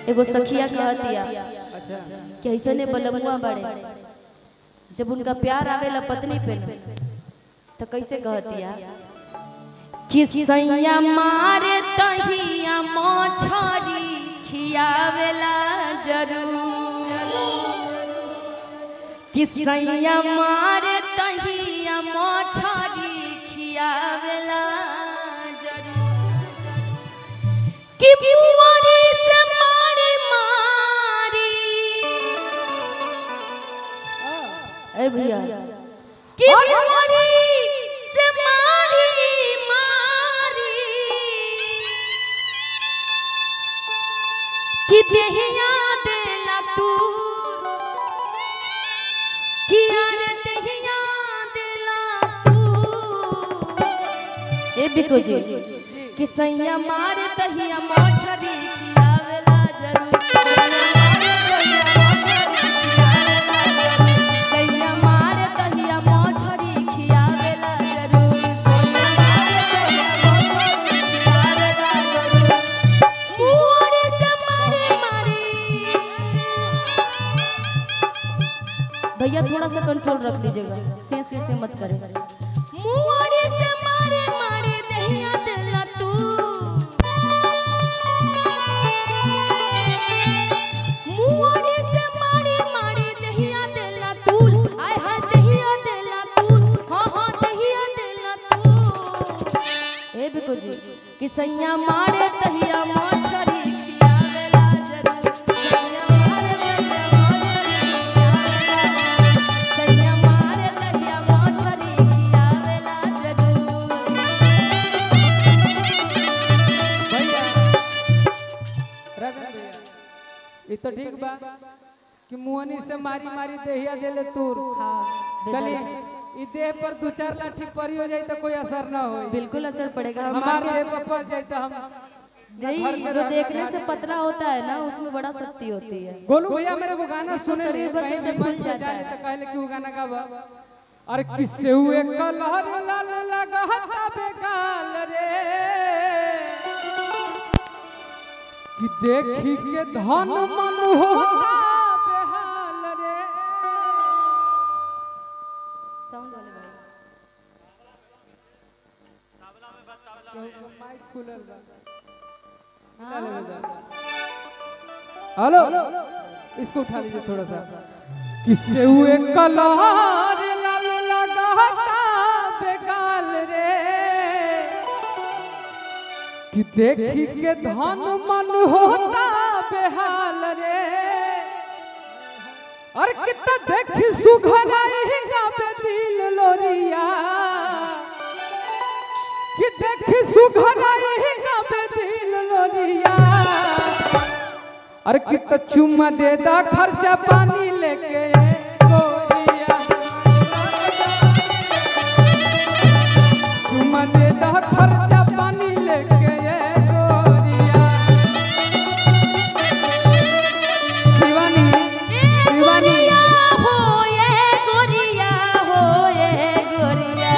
एगो सखिया कहतिया अच्छा कि ऐसने बलमुआ बड़े जब उनका प्यार आवेला पत्नी पे न, तो कैसे कहतिया कि सैया मारे तहिया मछरी खियावेला जरूर कि सैया मारे तहिया मछरी खियावेला जरूर कि बुआरी से मारी मारी ए भैया कि बुआरी से मारी मारी कि देहिया देला तू कि यार देहिया देला तू ए बिको जी कि सैया मारे तहिया मछरी खियावेला जरूर सैया मारे तहिया मछरी खियावेला जरूर सैया मारे तहिया मछरी खियावेला जरूर मुहरे से मारे मारे भैया थोड़ा सा कंट्रोल रख लीजिएगा से से से मत करें मुहरे से मारे मारे दहिया दिला तू मुहरे से मारे मारे दहिया दिला तू आय हाय दहिया दिला तू हां हां दहिया दिला तू ए बिको जी कि सैया मारे तहिया मछरी खियावेला जरूर सैया मारे तहिया मछरी खियावेला जरूर। सैया मारे तहिया मछरी खियावेला जरूर भैया रगन भैया ये तो ठीक बा कि मुहनी से मारी मारी देहिया देले तूर हाँ चलिए ई देह पर दो चार लाठी पड़ी हो जाए तो कोई असर ना हो बिल्कुल असर पड़ेगा हम हमार आपके- देह पर पड़ जाए तो हम नहीं जो देखने से पतला होता है ना उसमें बड़ा शक्ति होती है गोलू भैया मेरे को गाना सुने शरीर नहीं बस कहीं ऐसे भी खुल मंच पे जाता जाने है। तो कहले कि वो गाना गावा अरे किससे हुए कलहर लाल लगाता बेगाल रे कि देखी के धन मन होता बेहाल रे साउंड वाले भाई माइक खुलल बा मिला लेवे जा। हेलो इसको उठा लीजिए थोड़ा सा किससे हुए कलहर लाल लगाता बेगाल रे कि देखी के धन मन होता बेहाल रे और कितना देखी सुघराई गावे दिल लोरिया कि देखी सुघराई गावे दिल लोरिया अरे कितना चुम्मा दे दा खर्चा पानी लेके गोरिया चुम्मा दे दा खर्चा पानी लेके गोरिया शिवानी गोरिया हो ये गोरिया हो ये गोरिया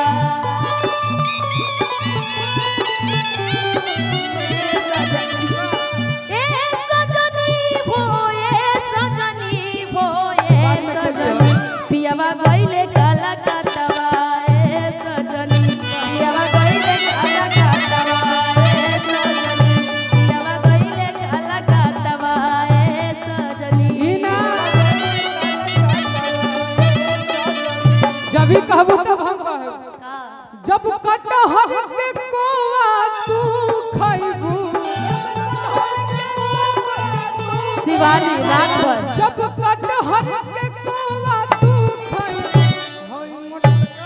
ए सजनी हो ये सजनी हो ये सजनी पियावा गइले काला काटवा ए सजनी पियावा गइले काला काटवा ए सजनी पियावा गइले काला काटवा ए सजनी ईना। जब भी कहबो तब हम कहब का जब कटहर के कोवा तू खइबू शिवानी रात भर जब कटहर के कोवा तू खइबू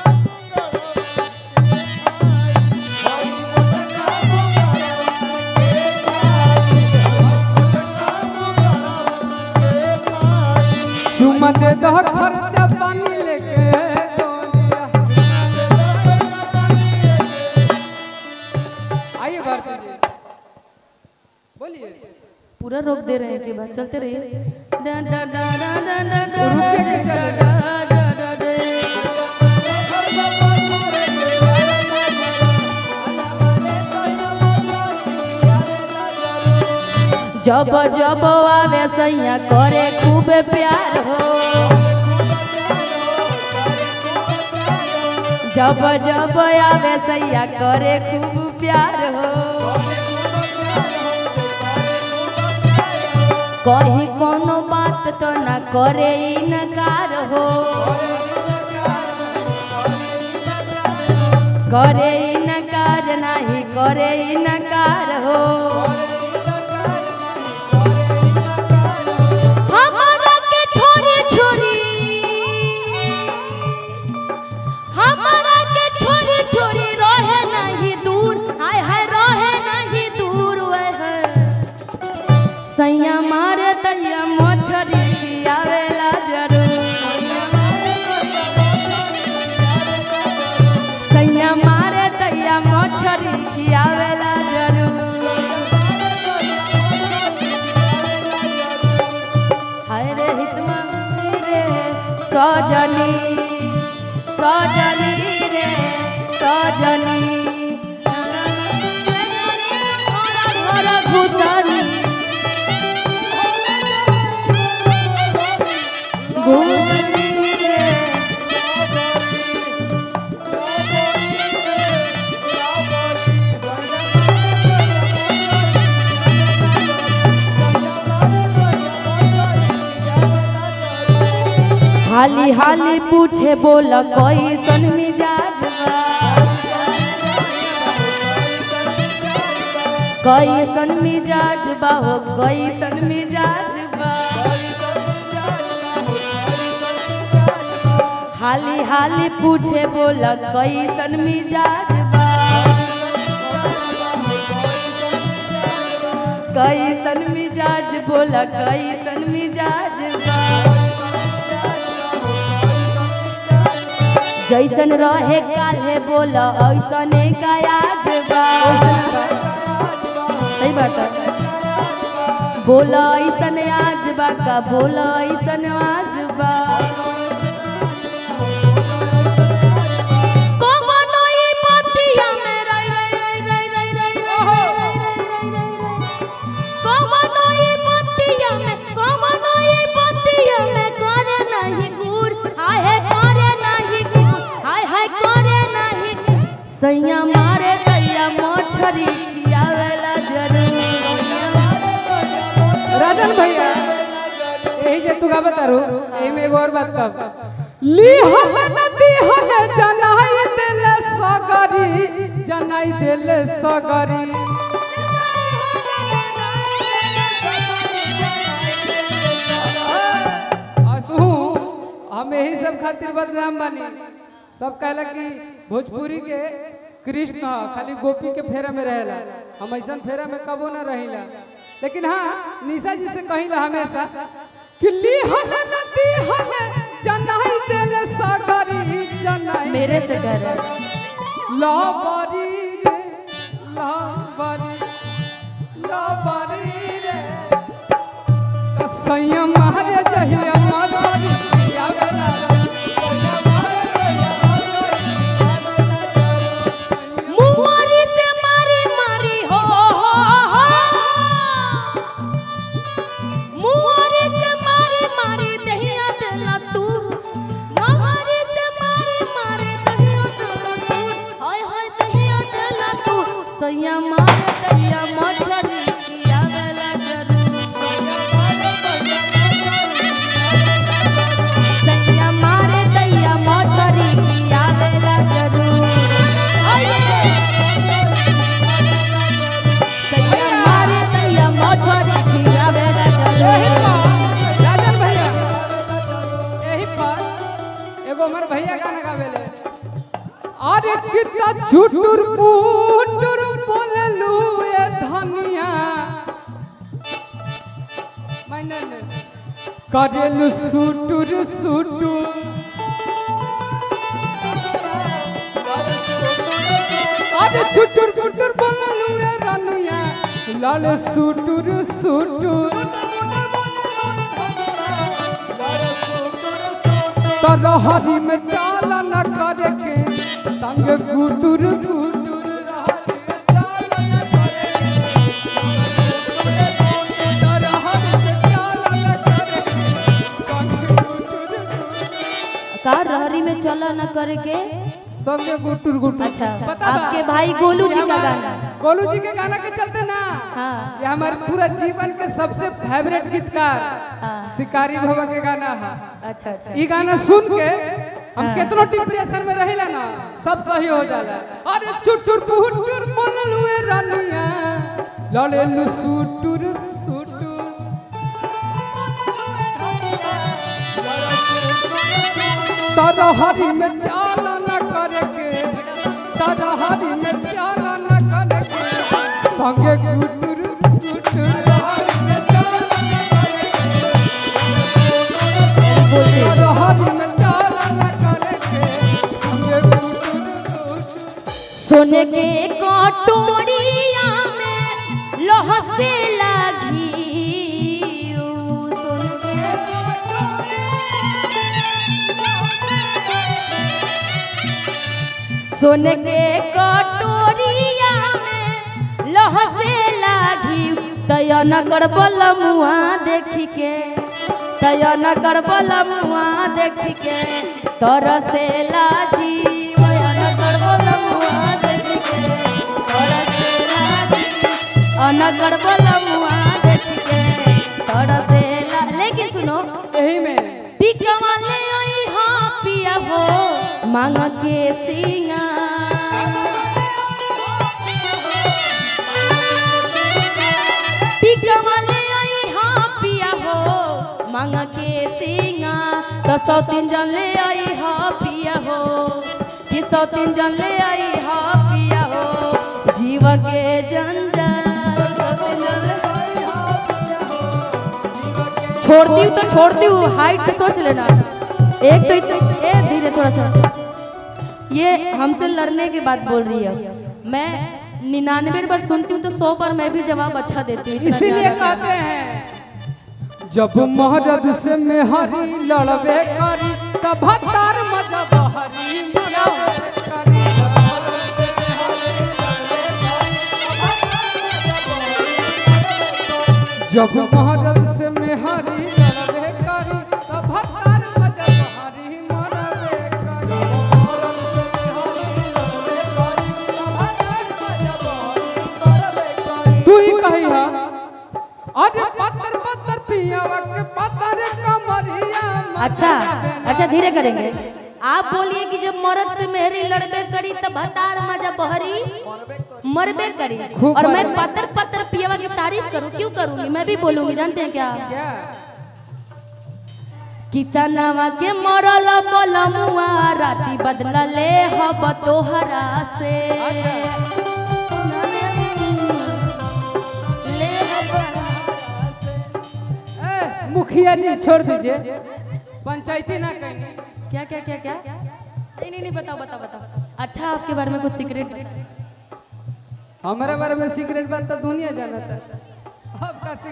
चुम्मा दे दह खर्चा पानी लेके गोरिया। आइए भारती जी बोलिए पूरा रोक दे रहे हैं कि बात चलते रहिए डा डा डा डा डा डा डा रुक के डा चल। डा डा डा डा। जब जब आवे सैया करे खूब प्यार हो जब जब आवे सैया करे खूब प्यार हो कहीं कोनो बात तो न करे इनकार हो करे इनकार नहीं करे इनकार हो हमारा के छोरी छोरी हमारा के छोरी छोरी रहे नहीं दूर हाय हाय रहे नहीं दूर वह सैया मारे तैया मछरी आवेला जरूर सैया मारे तैया मछरी आवेला जरूर हाय रे हितमा रे सजनी सजनी रे सजनी घर घर घुसनी घूमनी रे हाली हाली पूछे बोल कैसन मिजाज बा कैसन मिजाज बा हो कैसन मिजाज बा हाली हाली पूछे बोल कैसन मिजाज बा कैसन मिजाज बोल कैसन मिजाज बा जैसन रहे काले बोल ऐसने का आज बा सही बात है बोल ऐसन आज बा का बोल ऐसन आज बा कमनो ई पतिया में रई रई रई रई रई रई रई रई रई रई रई कमनो ई पतिया में कमनो ई पतिया में करे नहीं गुर हाय करे नहीं गुर हाय हाय करे नहीं सैया मारे दैया मछरी खियावेला जरूर राजन भैया यही जे तू का बतारू यही में एगो और बात कब ली हम नदी हले जनाई देले सगरी जनाई देले सगरी असहू हम यही सब खातिर बदनाम बनी सब कहला कि भोजपुरी के कृष्ण ह, खाली गोपी के फेरा में रहेला हम ऐसा फेरा में कबो न रहिला लेकिन हाँ निशा जी से कहिला हमेशा कि ली हले नदी हले जनाई देले सगरी जनाई मेरे से कर लाबारी रे लाबारी लाबारी रे कसैया मारे जहिया मारी आवेला मुहरी से मारी मारी हो हो हो मुहरी से मारी मारी दहिया देला तू मुहरी से मारी मारी दहिया देला तू हाय हाय दहिया देला तू सैया मारे दहिया मछरी किया बेला जरूर सैया मारे दहिया मछरी किया बेला जरूर हाय सैया मारे दहिया मछरी किया बेला यही जरूर पर राजन भैया यही पर एगो हमर भैया गाना गावेले अरे कितना झुटुर पुटुर बोललू ए धनिया मैंने करेलू सुटुर सुटुर अरे झुटुर पुटुर बोललू ए धनिया लाल सुटुर सुटुर तरहरी में चाल न करे के संग गुटुर गुटुर रहरी में चाल न करे के। गाना करे के सबके गुटुर गुटुर अच्छा, पता बा? आपके भाई गोलू जी ये का हमार- गाना। गोलू जी के गाना के चलते ना हाँ ये हमारे पूरा जीवन के सबसे फेवरेट गीतकार हाँ शिकारी भवन के गाना है अच्छा अच्छा ई गाना सुन के हम हाँ। कितनो डिप्रेशन में रहिला ना सब सही हो जाला अरे चुटुर पुटुर बोलल हुए रानिया लले लु सुटुर सुटुर तारा हरी में चाला न करके तारा हरी में चाला न करके संगे गुटुर गुटुर हरी में चाला न करके तारा हरी में चाला न करके संगे गुटुर गुटुर सोने के कटोरिया में लोह से लगी सोने के कटोरिया में लोह से लागी तय नगर बलमुआ देख के तय नगर बलमुआ देख के तर से लाजी तय नगर बलमुआ देख के तर से लाजी अनगर बलमुआ देख के तर से ला लेकिन सुनो यही में टिकवा ले आई हाँ पिया हो मांग के सिंगार टिकवा ले आई हाँ पिया हो मांग के सिंगार तो सौ तीन जन ले आई हाँ पिया हो कि सौ तीन जन ले आई हाँ पिया हो जीव के जंजाल सौ तीन जन ले आई हाँ पिया हो। छोड़ती हूँ तो छोड़ती हूँ हाइट से सोच लेना एक तो एक ए धीरे थोड़ा सा ये हमसे लड़ने के बाद बोल रही है मैं निन्यानवे बार सुनती हूँ तो सौ बार मैं भी जवाब अच्छा देती हूँ इतना इसीलिए ध्यान रखना। कहते हैं जब महरद से मेहरी लड़बे करी तब तार मजब हरी मनावे करी जब महरद से मेहरी लड़बे करी तब तार मजब हरी मनावे करी तू ही कही हा अरे पत्थर पत्थर पियावा के पत्थर कमरिया अच्छा अच्छा धीरे करेंगे आप बोलिए कि जब मर्द से मेहरी लड़बे करी तब हतार मजा बहरी मरबे करी खूब और मैं मरबे। पत्थर पत्थर पियवा की तारीफ करूँ क्यों करूँगी मैं भी बोलूंगी जानते हैं क्या क्या किसनवा के मरल बलमुआ राती बदला ले हब तोहरा से ले हब ए, मुखिया जी छोड़ दीजिए पंचायती ना कहेंगे क्या क्या क्या क्या नहीं नहीं नहीं बताओ बताओ बताओ अच्छा आपके बारे में कुछ सीक्रेट हमारे बारे में सीक्रेट बात तो दुनिया जानता है आपका